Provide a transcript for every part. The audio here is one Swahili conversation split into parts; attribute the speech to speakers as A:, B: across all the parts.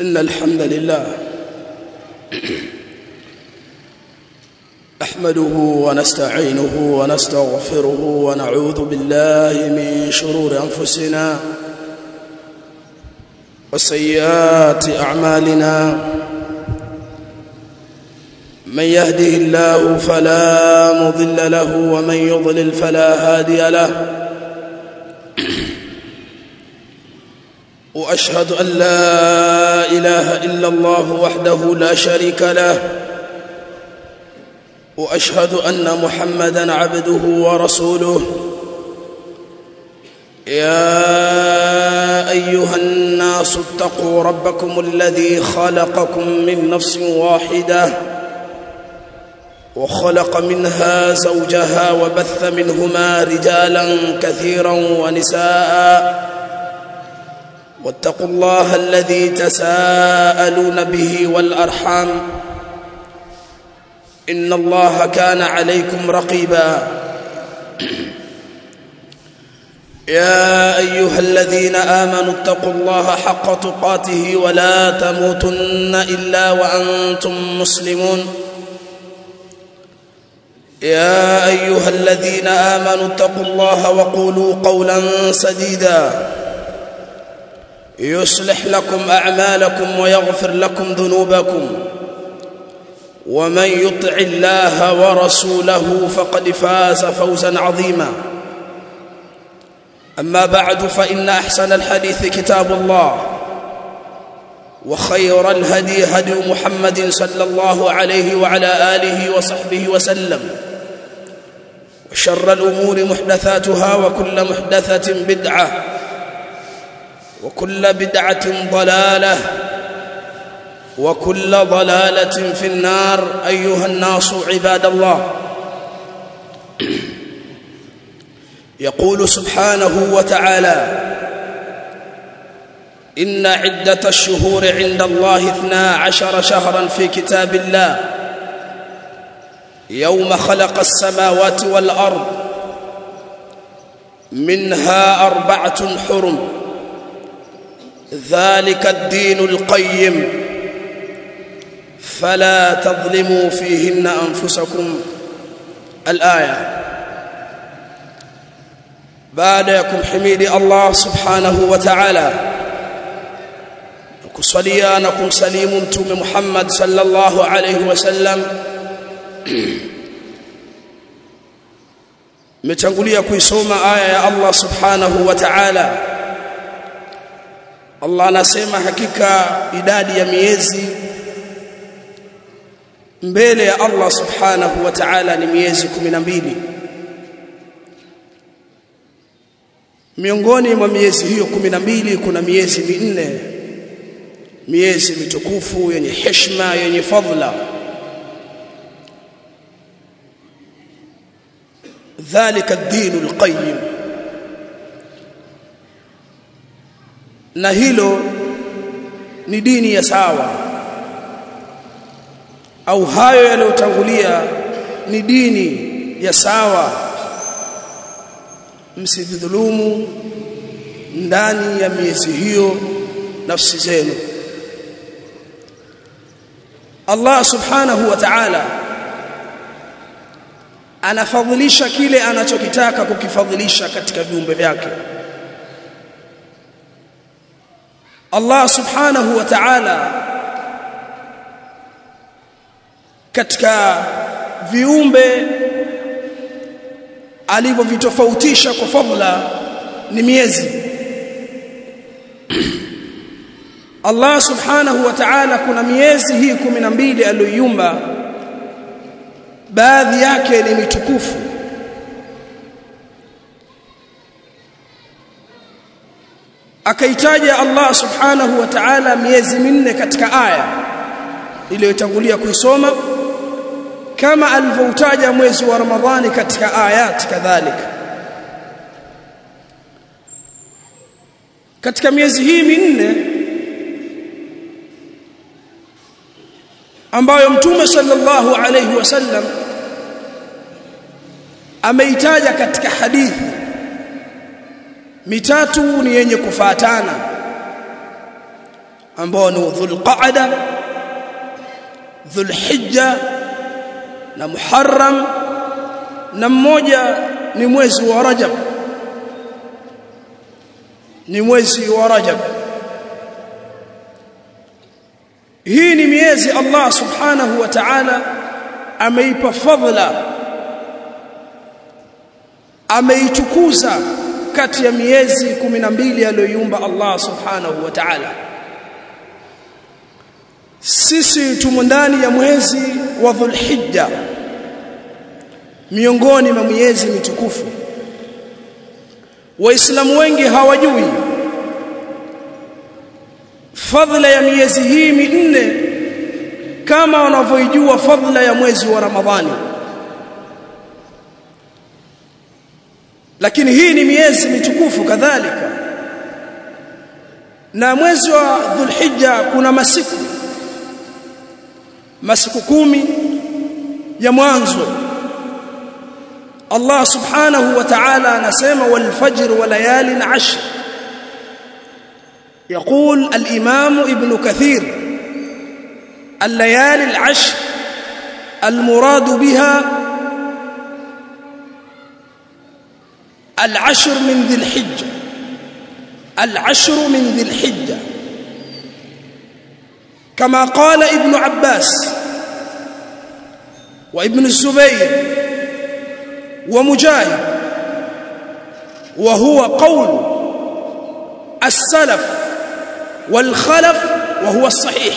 A: إن الحمد لله نحمده ونستعينه ونستغفره ونعوذ بالله من شرور أنفسنا وسيئات أعمالنا من يهده الله فلا مضل له ومن يضلل فلا هادي له واشهد ان لا اله الا الله وحده لا شريك له واشهد ان محمدا عبده ورسوله يا ايها الناس اتقوا ربكم الذي خلقكم من نفس واحده وخلق منها زوجها وبث منهما رجالا كثيرا ونساء واتقوا الله الذي تساءلون به والارحام ان الله كان عليكم رقيبا يا ايها الذين امنوا اتقوا الله حق تقاته ولا تموتن الا وانتم مسلمون يا ايها الذين امنوا اتقوا الله وقولوا قولا سديدا يصلح لكم اعمالكم ويغفر لكم ذنوبكم ومن يطع الله ورسوله فقد فاز فوزا عظيما اما بعد فان احسن الحديث كتاب الله وخير الهدي هدي محمد صلى الله عليه وعلى اله وصحبه وسلم وشر الامور محدثاتها وكل محدثه بدعه وكل بدعه ضلاله وكل ضلاله في النار ايها الناس عباد الله يقول سبحانه وتعالى ان عده الشهور عند الله اثنا عشر شهرا في كتاب الله يوم خلق السماوات والارض منها اربعه حرم ذلك الدين القيم فلا تظلموا فيهن انفسكم الايه بعدكم حميد الله سبحانه وتعالى kusalia na kumsalimu mtume Muhammad sallallahu alayhi wasallam metangulia kuisoma aya ya Allah subhanahu wa ta'ala Allah anasema hakika idadi ya miezi mbele ya Allah subhanahu wa ta'ala ni miezi 12 miongoni mwa miezi hiyo 12 kuna miezi minne miezi mitukufu yenye heshima yenye fadhila dhalika ad-din al-qayyim na hilo ni dini ya sawa au hayo yaliyotangulia ni dini ya sawa msidhulumu ndani ya miezi hiyo nafsi zenu Allah subhanahu wa ta'ala anafadhilisha kile anachokitaka kukifadhilisha katika viumbe vyake Allah subhanahu wa ta'ala katika viumbe alivyovitofautisha kwa fadhila ni miezi Allah subhanahu wa ta'ala kuna miezi hii 12 aliyoiumba baadhi yake ni mitukufu akaitaja Allah subhanahu wa ta'ala miezi minne katika aya iliyotangulia kuisoma kama alivyoutaja mwezi wa Ramadhani katika ayati kadhalika katika miezi hii minne ambayo mtume sallallahu alayhi wasallam ameitaja katika hadithi mitatu ni yenye kufatana ambao ni dhulqa'da dhulhijja na muharram na mmoja ni mwezi wa rajab ni mwezi wa rajab hii ni miezi Allah subhanahu wa ta'ala ameipa fadhila ameitukuza kati ya miezi 12 aliyoiumba Allah subhanahu wa ta'ala sisi tumo ndani ya mwezi wa Dhulhijja miongoni mwa miezi mitukufu waislamu wengi hawajui fadhila ya miezi hii minne kama wanavyojua fadhila ya mwezi wa Ramadhani lakini hii ni miezi mitukufu kadhalika na mwezi wa Dhulhijja kuna masiku masiku kumi ya mwanzo Allah subhanahu wa ta'ala anasema wal fajr wa layalin ashr يقول الإمام ابن كثير الليالي العشر المراد بها العشر من ذي الحجة العشر من ذي الحجة كما قال ابن عباس وابن الزبير ومجاهد وهو قول السلف والخلف وهو الصحيح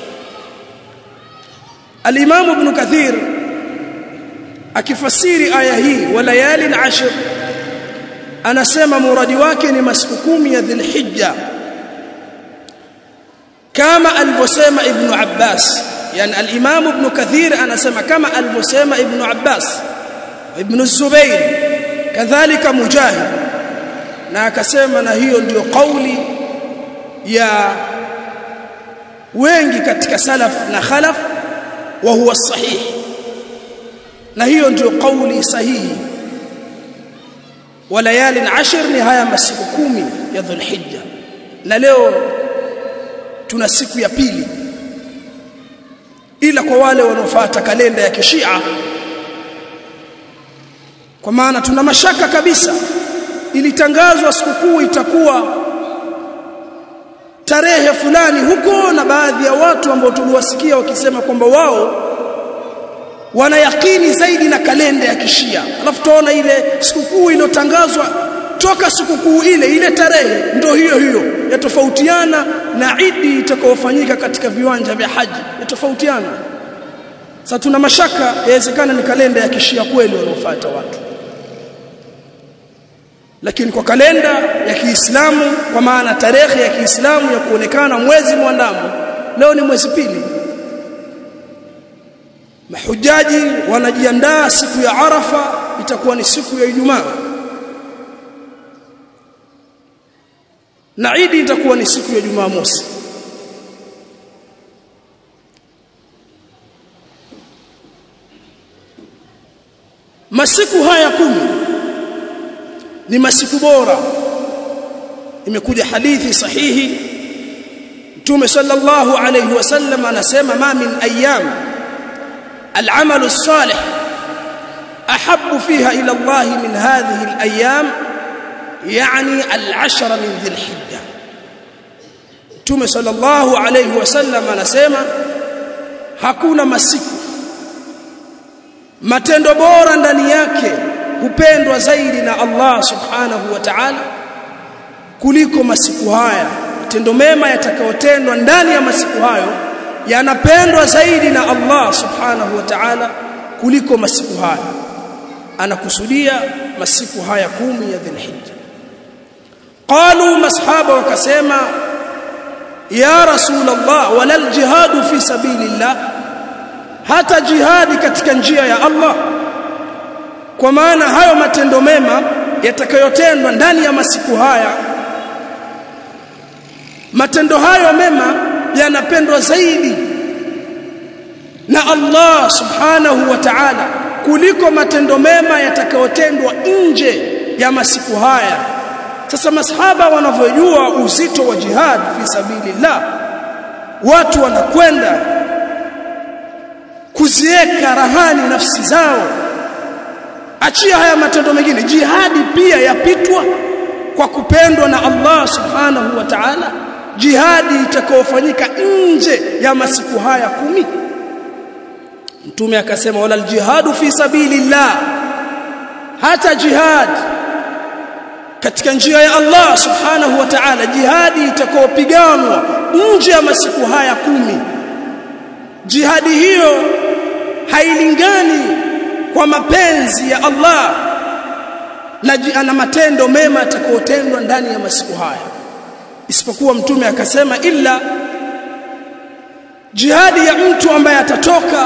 A: الإمام ابن كثير akifasiri aya hii walayali al-ashr anasema muradi wake ni masiku kumi ya dhulhijja kama alivyosema ibn Abbas yani al-Imam ibn Kathir anasema kama alivyosema ibn Abbas ibn Zubair kadhalika Mujahid na akasema na hiyo ndiyo kauli ya wengi katika salaf na khalaf wa huwa sahih na hiyo ndio kauli sahihi walayali ashir ni haya masiku kumi ya dhulhijja na leo tuna siku ya pili ila kwa wale wanaofuata kalenda ya kishia kwa maana tuna mashaka kabisa ilitangazwa sikukuu itakuwa tarehe fulani huko na baadhi ya watu ambao tuliwasikia wakisema kwamba wao wana yakini zaidi na kalenda ya kishia alafu tuona ile sikukuu iliyotangazwa toka sikukuu ile ile tarehe ndio hiyo hiyo yatofautiana na idi itakayofanyika katika viwanja vya haji yatofautiana sasa tuna mashaka yawezekana ni kalenda ya kishia kweli wanaofuata watu lakini kwa kalenda ya Kiislamu kwa maana tarehe ya Kiislamu ya kuonekana mwezi mwandamo leo ni mwezi pili mahujaji wanajiandaa siku ya Arafa itakuwa ni siku ya Ijumaa na Idi itakuwa ni siku ya Jumamosi masiku haya kumi ni masiku bora imekuja hadithi sahihi Mtume sallallahu alayhi wasallam anasema ma min ayyam العمل الصالح أحب فيها إلى الله من هذه الأيام يعني العشر من ذي الحجة تومي صلى الله عليه وسلم anasema hakuna masiku matendo bora ndani yake hupendwa zaidi na Allah subhanahu wa ta'ala kuliko masiku haya matendo mema yatakayotendwa ndani ya masiku hayo yanapendwa zaidi na Allah subhanahu wa ta'ala kuliko masiku haya anakusudia masiku haya kumi ya dhulhijja qalu masahaba wakasema ya rasulullah wala aljihadu fi sabilillah hata jihadi katika njia ya Allah kwa maana hayo matendo mema yatakayotendwa ndani ya masiku haya matendo hayo mema yanapendwa zaidi na Allah subhanahu wa ta'ala kuliko matendo mema yatakayotendwa nje ya masiku haya sasa masahaba wanavyojua uzito wa jihad fi sabilillah watu wanakwenda kuzieka rahani nafsi zao achia haya matendo mengine jihadi pia yapitwa kwa kupendwa na Allah subhanahu wa ta'ala jihadi itakayofanyika nje ya masiku haya kumi mtume akasema wala aljihadu fi sabilillah hata jihad katika njia ya Allah subhanahu wa ta'ala jihadi itakayopiganwa nje ya masiku haya kumi jihadi hiyo hailingani kwa mapenzi ya Allah na, na matendo mema yatakayotendwa ndani ya masiku haya isipokuwa mtume akasema illa jihadi ya mtu ambaye atatoka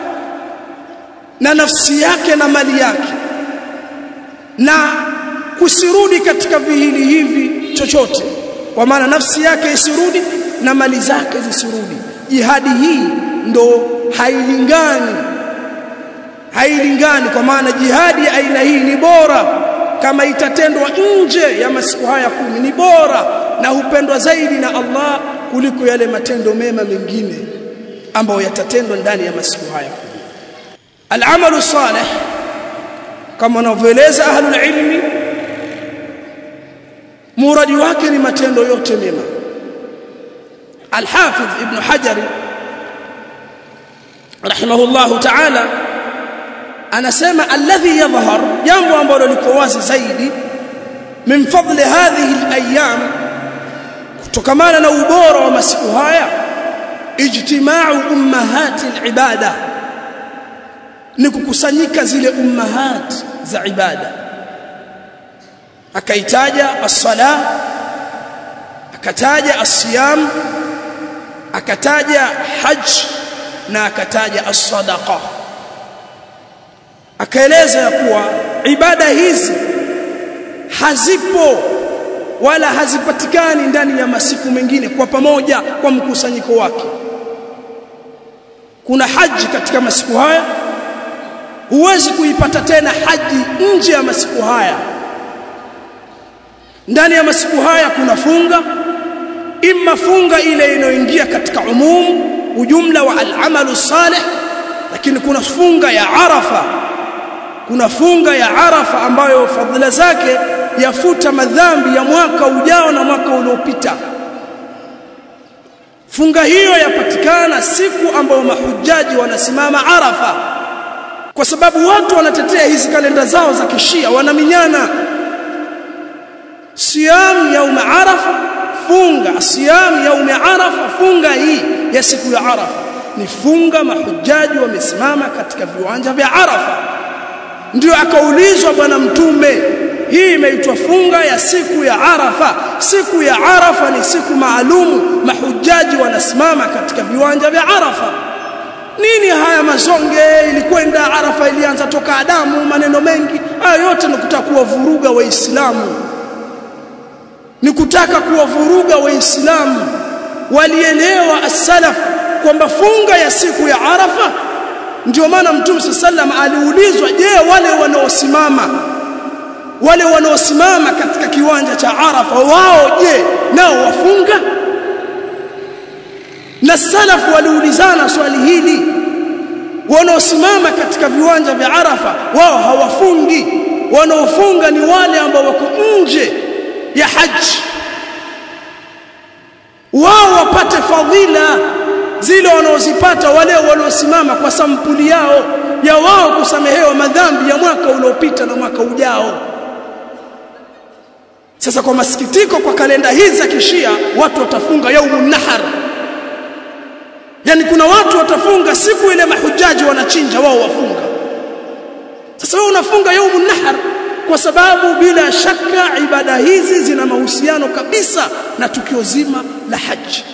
A: na nafsi yake na mali yake na kusirudi katika vihili hivi chochote kwa maana nafsi yake isirudi na mali zake zisirudi jihadi hii ndo hailingani hailingani kwa maana jihadi ya aina hii ni bora kama itatendwa nje ya masiku haya kumi ni bora na hupendwa zaidi na Allah kuliko yale matendo mema mengine ambayo yatatendwa ndani ya masiku haya kumi al-amalu salih kama wanavyoeleza ahlul ilmi muradi wake ni matendo yote mema al-hafidh ibn hajar rahimahullahu ta'ala anasema alladhi yadhhar jambo ambalo liko wazi zaidi min fadli hadhihi al-ayyam kutokamana na ubora wa masiku haya ijtima'u ummahati al-ibada ni kukusanyika zile ummahat za ibada akaitaja as-sala akataja as-siyam akataja hajj na akataja as-sadaqa akaeleza ya kuwa ibada hizi hazipo wala hazipatikani ndani ya masiku mengine kwa pamoja kwa mkusanyiko wake kuna haji katika masiku haya huwezi kuipata tena haji nje ya masiku haya ndani ya masiku haya kuna funga imma funga ile inayoingia katika umumu ujumla wa al-amalu salih lakini kuna funga ya arafa kuna funga ya arafa ambayo fadhila zake yafuta madhambi ya mwaka ujao na mwaka uliopita funga hiyo yapatikana siku ambayo mahujaji wanasimama arafa kwa sababu watu wanatetea hizi kalenda zao za kishia wanaminyana siyam yaum arafa funga siyam yaum arafa funga hii ya siku ya arafa ni funga mahujaji wamesimama katika viwanja vya arafa ndio akaulizwa bwana mtume hii imeitwa funga ya siku ya arafa siku ya arafa ni siku maalumu mahujaji wanasimama katika viwanja vya arafa nini haya mazonge ilikwenda arafa ilianza toka adamu maneno mengi haya yote ni kutaka kuwavuruga waislamu ni kutaka kuwavuruga waislamu walielewa as-salaf kwamba funga ya siku ya arafa ndio maana mtume sallam aliulizwa je wale wanaosimama wale wanaosimama katika kiwanja cha arafa wao je nao wafunga na salafu waliulizana swali hili wanaosimama katika viwanja vya arafa wao hawafungi wanaofunga ni wale ambao wako nje ya haji wao wapate fadhila zile wanaozipata wale wanaosimama kwa sampuli yao ya wao kusamehewa madhambi ya mwaka uliopita na mwaka ujao sasa kwa masikitiko kwa kalenda hizi za kishia watu watafunga yaumun nahar yani kuna watu watafunga siku ile mahujaji wanachinja wao wafunga sasa wewe unafunga yaumun nahar kwa sababu bila shaka ibada hizi zina mahusiano kabisa na tukio zima la haji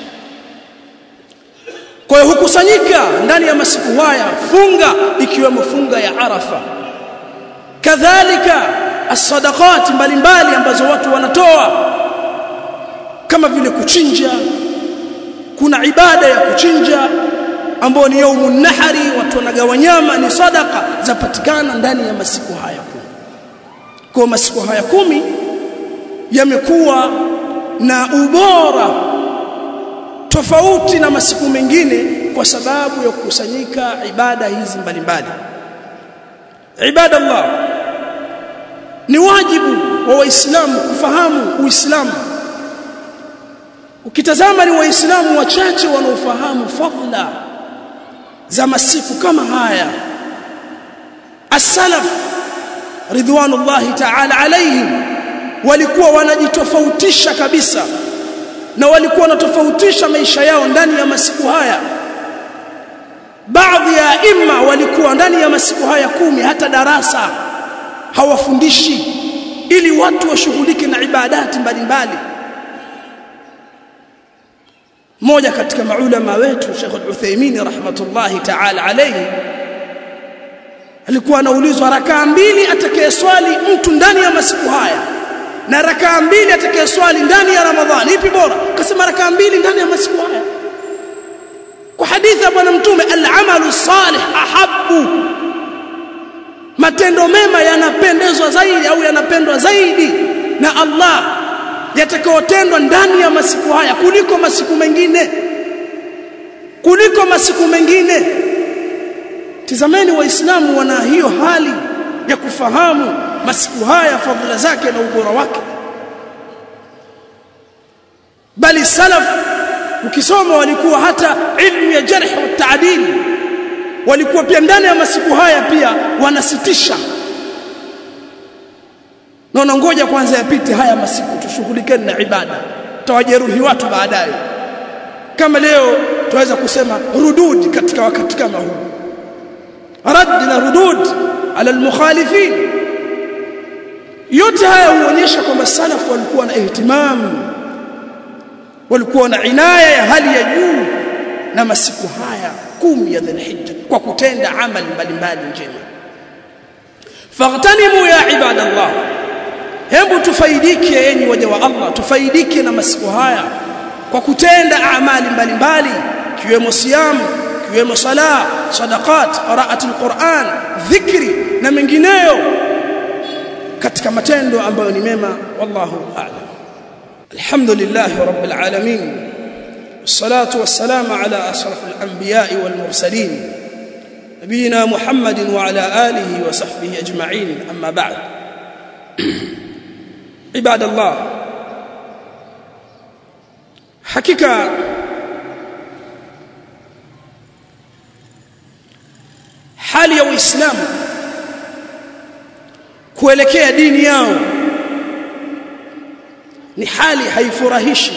A: kwa hiyo hukusanyika ndani ya masiku haya funga ikiwemo funga ya Arafa kadhalika as-sadaqat mbalimbali ambazo watu wanatoa kama vile kuchinja kuna ibada ya kuchinja ambayo ni yaumun nahari watu wanagawa nyama ni sadaka zapatikana ndani ya masiku haya kumi kwa masiku haya kumi yamekuwa na ubora tofauti na masiku mengine kwa sababu ya kukusanyika ibada hizi mbalimbali ibada Allah ni wajibu wa waislamu kufahamu uislamu ukitazama ni waislamu wachache wanaofahamu fadhila za masiku kama haya as-salaf ridwanullahi ta'ala alayhim walikuwa wanajitofautisha kabisa na walikuwa wanatofautisha maisha yao ndani ya masiku haya baadhi ya imma walikuwa ndani ya masiku haya kumi hata darasa hawafundishi ili watu washughulike na ibadati mbalimbali mmoja katika maulama wetu Sheikh Al-Uthaymeen rahmatullahi ta'ala alayhi alikuwa anaulizwa rakaa mbili atakayeswali mtu ndani ya masiku haya na rakaa mbili atakayeswali ndani ya Ramadhani ipi bora akasema rakaa mbili ndani ya masiku haya kwa hadithi ya bwana mtume al-amalu salih ahabbu matendo mema yanapendezwa zaidi au yanapendwa zaidi na Allah yatakayotendwa ndani ya masiku haya kuliko masiku mengine kuliko masiku mengine tizameni waislamu wana hiyo hali ya kufahamu masiku haya fadhila zake na ubora wake bali salaf ukisoma walikuwa hata ilmu ya jarh wa taadil walikuwa pia ndani ya masiku haya pia wanasitisha naona ngoja kwanza yapite haya masiku tushughulikeni na ibada tawajeruhi watu baadaye kama leo tunaweza kusema rududi katika wakati kama huu rad na rudud ala almukhalifin yote haya huonyesha kwamba salaf walikuwa na ihtimamu walikuwa na inaya ya hali ya juu na masiku haya kumi ya dhulhijja kwa kutenda amali mbalimbali njema faghtanimu ya ibadallah hebu tufaidike enyi waja wa Allah tufaidike na masiku haya kwa kutenda amali mbalimbali kiwemo siamu kiwemo sala sadaqat qiraat alquran dhikri na mengineyo katika matendo ambayo ni mema wallahu a'lam alhamdulillah rabbil alamin والصلاه والسلام على اشرف الانبياء والمرسلين نبينا محمد وعلى اله وصحبه اجمعين اما بعد عباد الله حقيقه hali ya uislamu kuelekea dini yao ni hali haifurahishi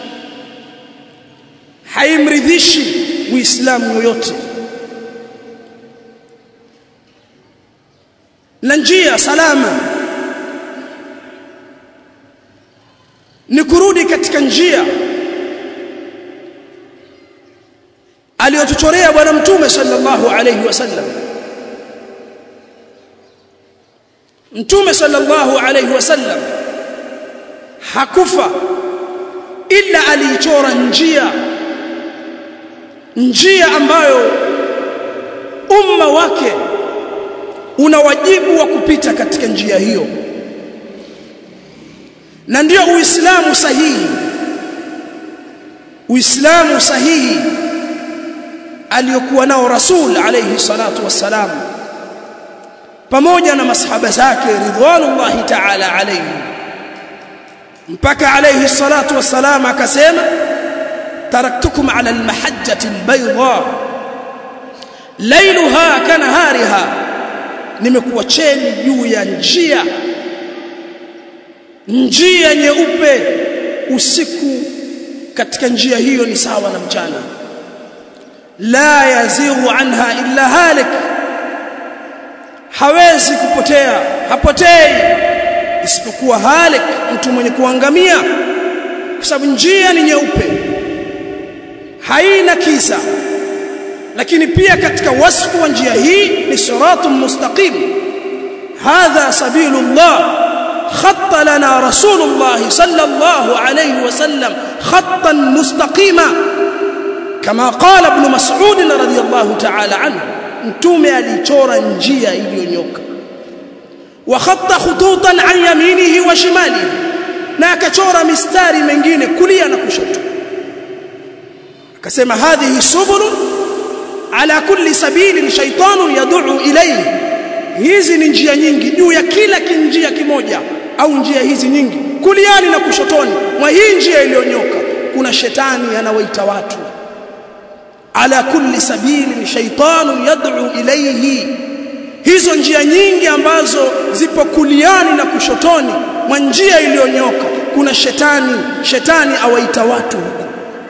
A: haimridhishi muislamu yoyote na njia salama ni kurudi katika njia aliyotuchorea bwana mtume sallallahu alayhi wasallam mtume sallallahu alayhi wasallam hakufa ila aliichora njia njia ambayo umma wake una wajibu wa kupita katika njia hiyo na ndio uislamu sahihi uislamu sahihi aliyokuwa nao rasul alayhi salatu wassalam pamoja na masahaba zake ridwanullahi ta'ala alayhi mpaka alayhi salatu wassalam akasema taraktukum ala almahajjati albayda lailuha kanahariha nimekuacheni juu ya njia njia nyeupe usiku katika njia hiyo ni sawa na mchana la yazighu anha illa halik hawezi kupotea hapotei isipokuwa halik mtu mwenye kuangamia kwa sababu njia ni nyeupe haina kisa lakini pia katika wasfu wa njia hii ni siratun mustaqim hadha sabilullah خط لنا رسول الله صلى الله عليه وسلم خطا مستقيما كما قال ابن مسعود رضي الله تعالى عنه mtume alichora njia iliyonyoka wa khatta khututan an yaminihi wa shimalihi na akachora mistari mengine kulia na kushoto akasema hadhihi subulun ala kulli sabilin shaytanun yad'u ilayhi hizi ni njia nyingi juu ya kila kinjia kimoja au njia hizi nyingi kuliani na kushotoni mwa hii njia iliyonyoka kuna shetani anawaita watu ala kulli sabilin shaytanun yad'u ilayhi hizo njia nyingi ambazo zipo kuliani na kushotoni mwa njia iliyonyoka kuna shetani shetani awaita watu huko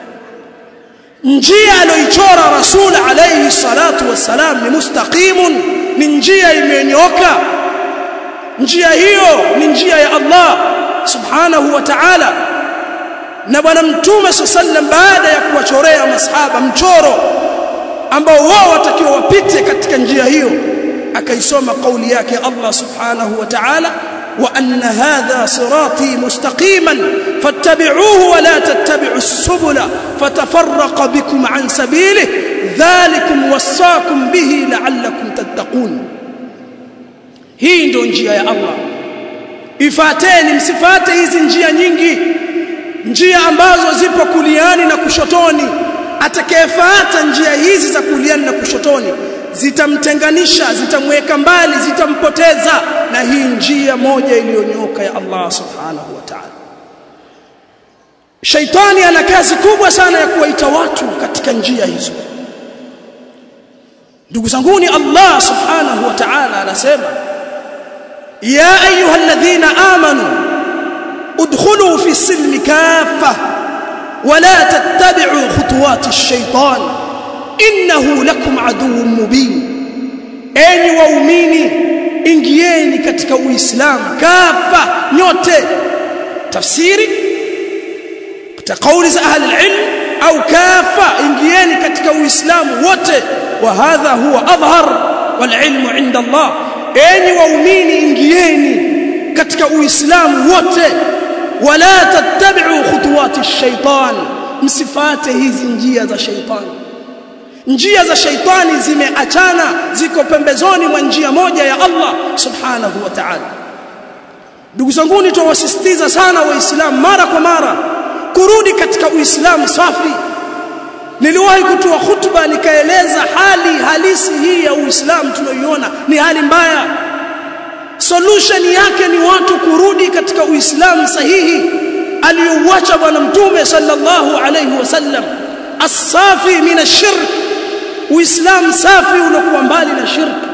A: njia aliyoichora rasul alayhi salatu wassalam ni mustaqimun ni njia imenyoka njia hiyo ni njia ya Allah subhanahu wa ta'ala na bwana mtume sallam baada ya kuwachorea masahaba mchoro ambao wao watakiwa wapite katika njia hiyo akaisoma kauli yake Allah subhanahu wa ta'ala wa anna hadha sirati mustaqiman fattabi'uhu wa la tattabi'u as-subula fatafarraqa bikum an sabilihi dhalikum wasaakum bihi la'allakum tattaqun hii ndio njia ya Allah ifateni msifate hizi njia nyingi njia ambazo zipo kuliani na kushotoni atakayefuata njia hizi za kuliani na kushotoni zitamtenganisha zitamweka mbali zitampoteza na hii njia moja iliyonyoka ya Allah subhanahu wa ta'ala Shaitani ana kazi kubwa sana ya kuwaita watu katika njia hizo ndugu zanguni Allah subhanahu wa ta'ala anasema ya ayyuhalladhina amanu udkhulu fi silmi kaffa wala tattabi'u khutuwati ash-shaytan innahu lakum aduwwun mubin enyi waumini ingieni katika uislamu kafa nyote tafsiri katika kauli za ahli ilm au kafa ingieni katika uislamu wote wa hadha huwa adhhar wal ilmu inda Allah enyi waumini ingieni katika uislamu wote wala tattabi'u khutuwati ash-shaytan msifate hizi njia za shaytani njia za shaitani zimeachana ziko pembezoni mwa njia moja ya Allah subhanahu wa ta'ala ndugu zangu tuwasisitiza sana waislamu mara kwa mara kurudi katika uislamu safi niliwahi kutoa hutuba nikaeleza hali halisi hii ya uislamu tunayoiona ni hali mbaya solution yake ni watu kurudi katika uislamu sahihi aliyouacha bwana mtume sallallahu alayhi wasallam as-safi min ash-shirk uislamu safi unakuwa mbali na shirki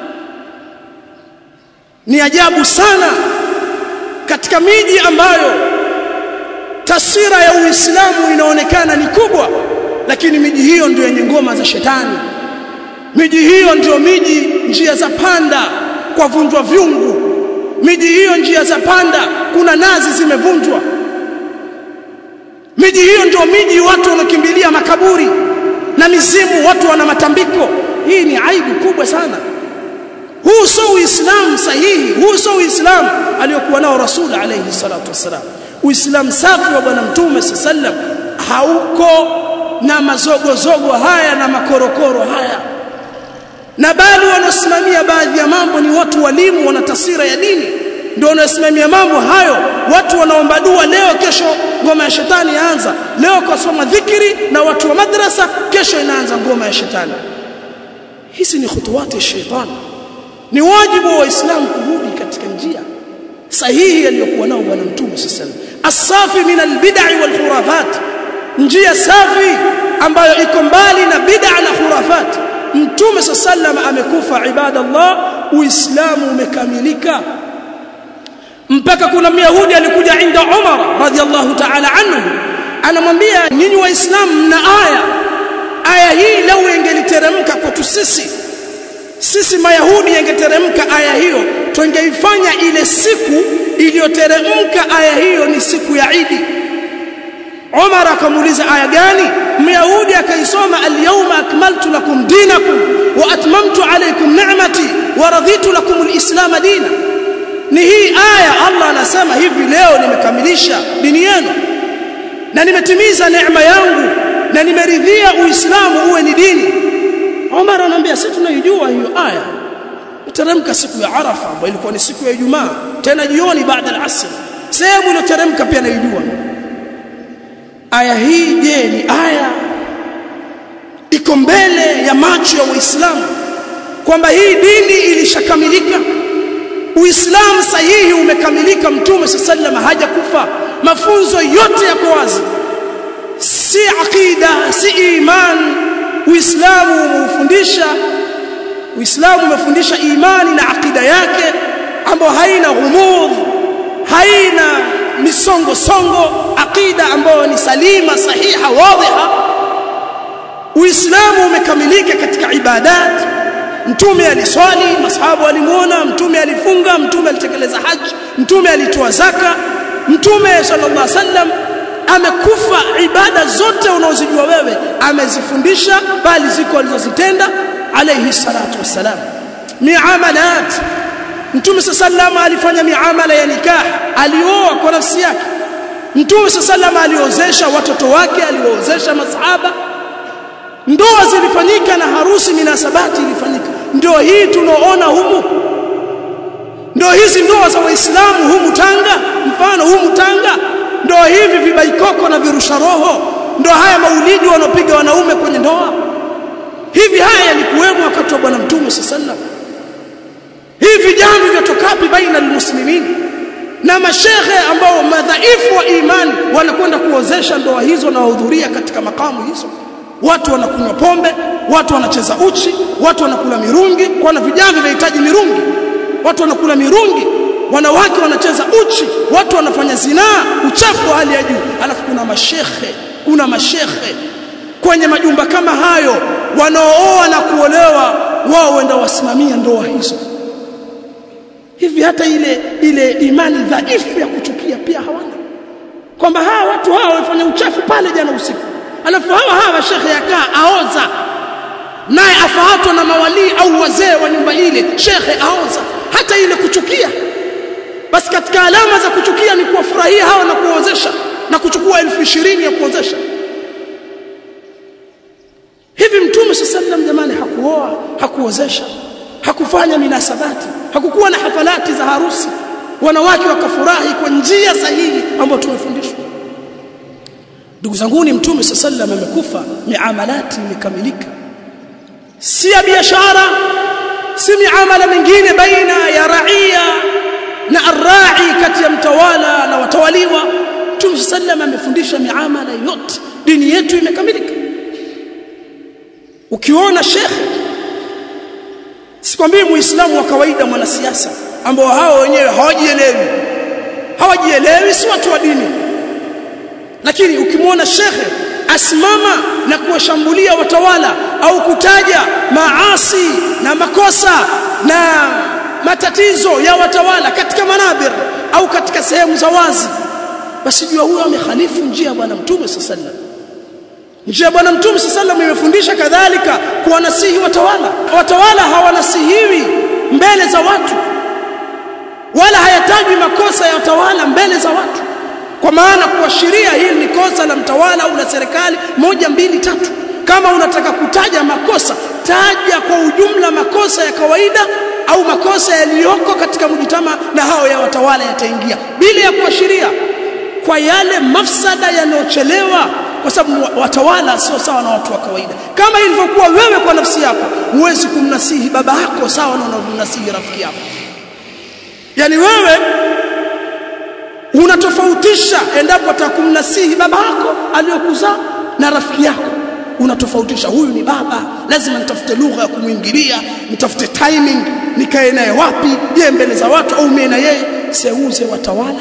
A: ni ajabu sana katika miji ambayo taswira ya uislamu inaonekana ni kubwa lakini miji hiyo ndio yenye ngoma za shetani miji hiyo ndio miji njia za panda kwa vunjwa vyungu miji hiyo njia za panda kuna nazi zimevunjwa miji hiyo ndio miji watu wanakimbilia makaburi na mizimu watu wana matambiko hii ni aibu kubwa sana huu sio uislamu sahihi huu sio uislamu aliyokuwa nao rasul alayhi salatu wasalam uislamu safi wa bwana mtume sallam hauko na mazogozogo haya na makorokoro haya na bali wanaosimamia baadhi ya mambo ni watu walimu wana taswira ya dini ndio wanaosimamia mambo hayo watu wanaomba dua leo kesho ngoma ya shetani yaanza leo kusoma dhikri na watu wa madrasa kesho inaanza ngoma ya shetani hizi ni khutuwati shetani ni wajibu wa waislamu kurudi katika njia sahihi aliyokuwa nao bwana mtume sallallahu asafi min albid'i wal khurafat njia safi ambayo iko mbali na bid'a na khurafat mtume sallallahu amekufa ibadallah uislamu umekamilika mpaka kuna myahudi alikuja inda Umar radhiallahu ta'ala anhu anamwambia nyinyi waislamu mna aya aya hii lau ingeliteremka kwetu sisi sisi mayahudi ingeteremka aya hiyo tungeifanya ile siku iliyoteremka aya hiyo ni siku ya Idi Umar akamuuliza aya gani Myahudi akaisoma al-yawma akmaltu lakum dinakum wa atmamtu alaykum ni'mati wa raditu lakum al-islam dina ni hii aya Allah anasema hivi leo nimekamilisha dini yenu na nimetimiza neema yangu na nimeridhia uislamu uwe ni dini Umar anamwambia sisi tunaijua hiyo aya iteremka siku ya Arafa ambayo ilikuwa ni siku ya Ijumaa tena jioni baada ya asr sehemu iliyoteremka pia naijua aya hii je ni aya iko mbele ya macho ya Waislamu kwamba hii dini ilishakamilika Uislamu sahihi umekamilika Mtume sallallahu hajakufa mafunzo yote yako wazi si aqida si iman Uislamu umeufundisha Uislamu umefundisha imani na akida yake ambayo haina ghumudh haina misongo songo akida ambayo ni salima sahiha wadhiha Uislamu umekamilika katika ibadat Mtume aliswali masahaba walimuona mtume alifunga mtume alitekeleza haji mtume alitoa zaka mtume sallallahu alaihi wasallam amekufa ibada zote unazojua wewe amezifundisha bali ziko alizozitenda alayhi salatu wassalam miamalat mtume sallallahu alifanya miamala ya nikah alioa kwa nafsi yake mtume sallallahu aliozesha watoto wake aliwaozesha masahaba ndoa zilifanyika na harusi minasabati ilifanyika ndio hii tunaoona humu ndio hizi ndoa za waislamu humu Tanga mfano humu Tanga ndio hivi vibaikoko na virusha roho ndio haya maulidi wanaopiga wanaume kwenye ndoa hivi haya yalikuwemo wakati wa bwana mtume sallallahu hivi jambo vyatokapi baina almuslimin na mashehe ambao madhaifu wa imani wanakwenda kuozesha ndoa hizo na wahudhuria katika makamu hizo watu wanakunywa pombe watu wanacheza uchi watu wanakula mirungi kwa na vijana vinahitaji mirungi watu wanakula mirungi wanawake wanacheza uchi watu wanafanya zinaa uchafu wa hali ya juu alafu kuna mashekhe kuna mashekhe kwenye majumba kama hayo wanaooa na kuolewa wao wenda wasimamia ndoa hizo hivi hata ile ile imani dhaifu ya kuchukia pia hawana kwamba hawa watu hawa wamefanya uchafu pale jana usiku alafu hawa hawa shekhe yakaa aoza naye afahatwa na mawalii au wazee wa nyumba ile shekhe aoza hata ile kuchukia basi katika alama za kuchukia ni kuwafurahia hawa na kuozesha na kuchukua elfu ishirini ya kuozesha hivi mtume sallam jamani hakuoa hakuozesha hakufanya minasabati hakukuwa na hafalati za harusi wanawake wakafurahi kwa njia sahihi ambayo tumefundishwa ndugu zangu ni mtume sallam amekufa miamalati imekamilika si ya biashara si miamala mingine baina ya raia na arrai kati ya mtawala na watawaliwa mtume sallam amefundisha miamala yote dini yetu imekamilika ukiona shekhe sikwambii muislamu wa kawaida mwanasiasa ambao hao wenyewe hawajielewi hawajielewi si watu wa dini lakini ukimwona shekhe asimama na kuwashambulia watawala au kutaja maasi na makosa na matatizo ya watawala katika manabir au katika sehemu za wazi basi jua huyo amekhalifu njia ya bwana mtume sallallahu alaihi njia bwana mtume sallallahu imefundisha kadhalika kuwanasihi watawala watawala hawanasihiwi mbele za watu wala hayatajwi makosa ya watawala mbele za watu kwa maana kuashiria hili ni kosa la mtawala au la serikali moja mbili tatu kama unataka kutaja makosa taja kwa ujumla makosa ya kawaida au makosa yaliyoko katika mjitama na hao ya watawala yataingia bila ya kuashiria kwa yale mafsada yanayochelewa kwa sababu watawala sio sawa na watu wa kawaida kama ilivyokuwa wewe kwa nafsi yako huwezi kumnasihi baba yako sawa na unavyomnasihi rafiki yako yani wewe unatofautisha endapo atakumnasihi baba yako aliyokuzaa na rafiki yako unatofautisha huyu ni baba lazima nitafute lugha ya kumwingilia nitafute timing nikae naye wapi je mbele za watu au mimi na yeye seuze watawala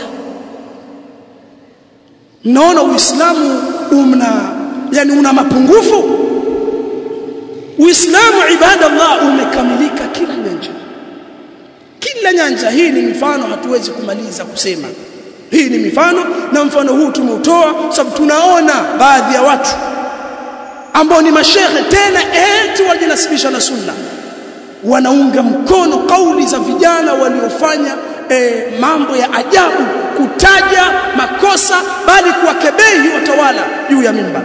A: naona uislamu umna yani una mapungufu uislamu ibada Allah umekamilika kila nyanja kila nyanja hii ni mifano hatuwezi kumaliza kusema hii ni mifano na mfano huu tumeutoa sababu tunaona baadhi ya watu ambao ni mashehe tena eti wajinasibisha na sunna wanaunga mkono kauli za vijana waliofanya e, mambo ya ajabu kutaja makosa bali kuwakebehi watawala juu ya mimbar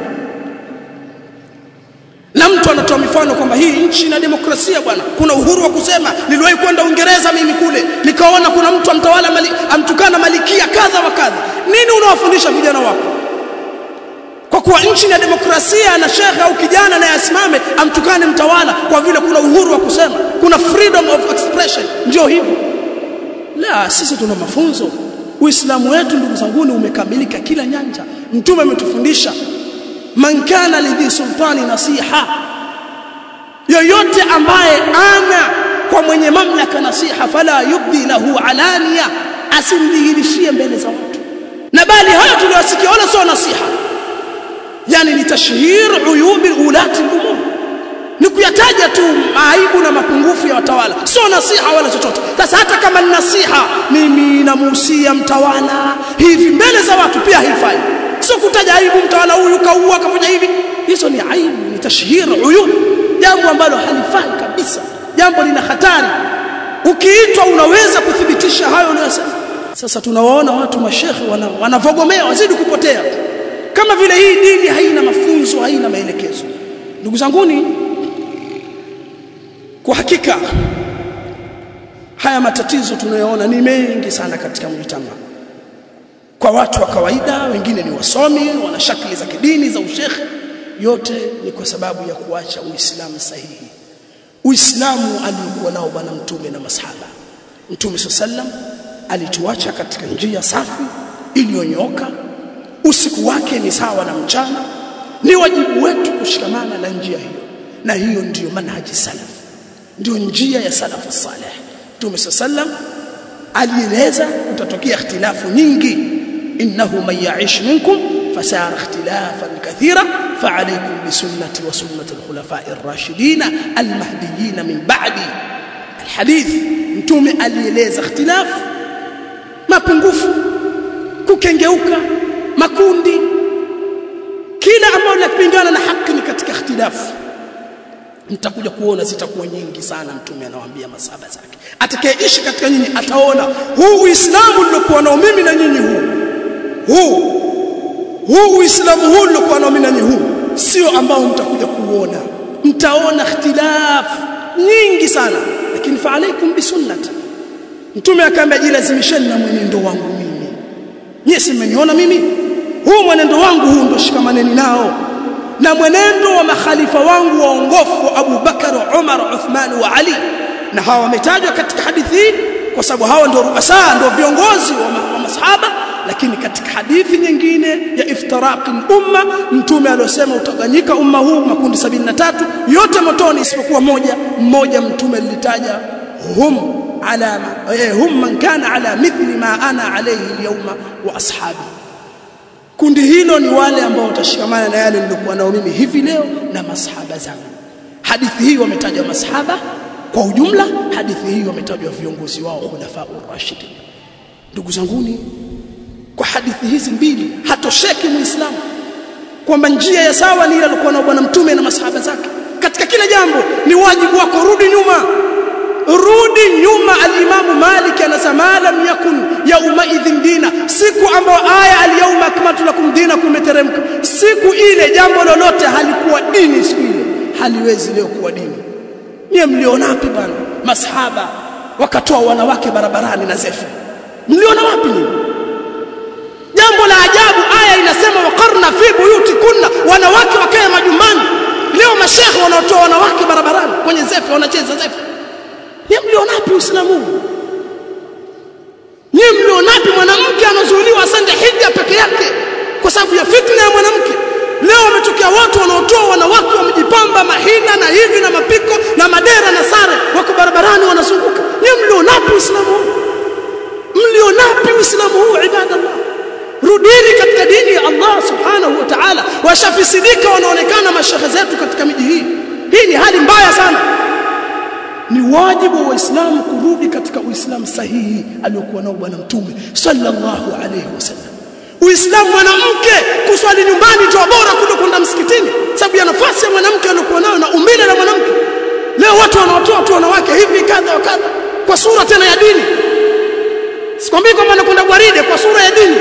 A: na mtu anatoa mifano kwamba hii nchi ina demokrasia bwana kuna uhuru wa kusema niliwahi kwenda Uingereza mimi kule nikaona kuna mtu amtawala mali, amtukana malikia kadha wa kadha nini unawafundisha vijana wako kwa kuwa nchi na demokrasia na shekhe au kijana naye asimame amtukane mtawala kwa vile kuna uhuru wa kusema kuna freedom of expression ndio hivyo la sisi tuna mafunzo uislamu wetu ndugu zanguni umekamilika kila nyanja mtume ametufundisha man kana lidhi sultani nasiha yoyote ambaye ana kwa mwenye mamlaka nasiha fala yubdi lahu alania asimdhihirishie mbele za watu na bali haya tuliyosikia wala sio nasiha yani ni tashhir uyubi ulati umur ni kuyataja tu aibu na mapungufu ya watawala sio nasiha wala chochote sasa hata kama ni nasiha mimi namuhusia mtawala hivi mbele za watu pia haifai sio kutaja aibu mtawala huyu kaua kafanya hivi hizo ni aibu ni tashhir uyub jambo ambalo halifai kabisa jambo lina hatari ukiitwa unaweza kuthibitisha hayo unayosema sasa tunawaona watu mashekhe wanavogomea wana wazidi kupotea kama vile hii dini haina mafunzo haina maelekezo ndugu zanguni kwa hakika haya matatizo tunayoona ni mengi sana katika mjitama kwa watu wa kawaida wengine ni wasomi wana shakli za kidini za ushekhe yote ni kwa sababu ya kuacha uislamu sahihi uislamu aliokuwa nao bwana mtume na masahaba mtume sallam alituacha katika njia safi iliyonyoka usiku wake ni sawa na mchana ni wajibu wetu kushikamana na njia hiyo na hiyo ndiyo manhaji salaf ndio njia ya salafu salih mtume sallam alieleza utatokea ikhtilafu nyingi innahu man ya'ish minkum fasara ikhtilafan kathira fa'alaykum bisunnati wa sunnati al-khulafa'i ar-rashidin al-mahdiyyin min ba'di alhadith mtume alieleza ikhtilaf mapungufu kukengeuka makundi kila ambalo linapingana na haki ni katika ikhtilafu mtakuja kuona zitakuwa nyingi sana mtume anawaambia masaba zake atakayeishi katika nyinyi ataona huu uislamu uliokuwa nao mimi na nyinyi huu huu huu uislamu huu uliokuwa nao mimi na nyinyi huu sio ambao mtakuja kuona mtaona ikhtilaf nyingi sana lakini fa alaikum bisunnati mtume akaambia jilazimisheni na mwenendo wangu mimi nyie si mmeniona mimi huu mwenendo wangu huu ndo shikamaneni nao na mwenendo wa makhalifa wangu waongofu Abu Bakar, Umar, Uthman wa Ali na hawa wametajwa katika hadithi hii kwa sababu hawa ndio ruasa ndio viongozi wa, ma, wa masahaba lakini katika hadithi nyingine ya iftiraqi umma mtume aliyosema utaganyika umma huu makundi 73 yote motoni isipokuwa moja mmoja mtume alitaja hum ala eh, hum man kana ala mithli ma ana alayhi alyawma wa ashabi kundi hilo ni wale ambao watashikamana na yale nilikuwa nao mimi hivi leo na masahaba zangu hadithi hii wametajwa masahaba kwa ujumla hadithi hii wametajwa viongozi wao khulafa urashidin ndugu zanguni kwa hadithi hizi mbili hatosheki muislamu kwamba njia ya sawa ni ile alikuwa na bwana mtume na masahaba zake katika kila jambo ni wajibu wako rudi nyuma rudi nyuma alimamu malik anasema lam yakun yauma idhin dina siku ambayo aya alyawma akmaltu lakum dinakum imeteremka siku ile jambo lolote halikuwa dini siku ile haliwezi leo kuwa dini nyie mliona wapi bwana masahaba wakatoa wanawake barabarani na zefu mliona wapi nyinyi jambo la ajabu aya inasema waqarna fi buyutikunna wanawake wakae majumbani leo mashehe wanaotoa wanawake barabarani kwenye zefu wanacheza zefu Nyie mlionapi Uislamu huu? Nyie mlionapi mwanamke anazuiliwa asende hija peke yake kwa sababu ya fitna ya mwanamke? Leo wametokea watu wanaotoa wanawake wamejipamba mahina na hivi na mapiko na madera na sare, wako barabarani wanazunguka. Nyie mlionapi Uislamu huu? Mlionapi Uislamu huu ibadallah? Rudini katika dini ya Allah subhanahu wa ta'ala. Washafisidika wanaonekana mashehe zetu katika miji hii. Hii ni hali mbaya sana ni wajibu wa waislamu kurudi katika uislamu sahihi aliyokuwa nao bwana mtume sallallahu alayhi wasallam uislamu mwanamke kuswali nyumbani ndio bora kuliko kwenda msikitini sababu ya nafasi ya mwanamke aliyokuwa nayo na umbile la mwanamke leo watu wanaotoa tu wanawake hivi kadha wa kadha kwa sura tena ya dini sikwambii kwamba anakwenda gwaride kwa sura ya dini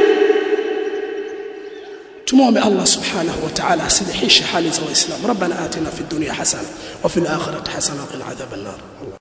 A: تموم الله سبحانه وتعالى سلحيش حال زوال الإسلام ربنا آتنا في الدنيا حسنة وفي الآخرة حسنة وقنا عذاب النار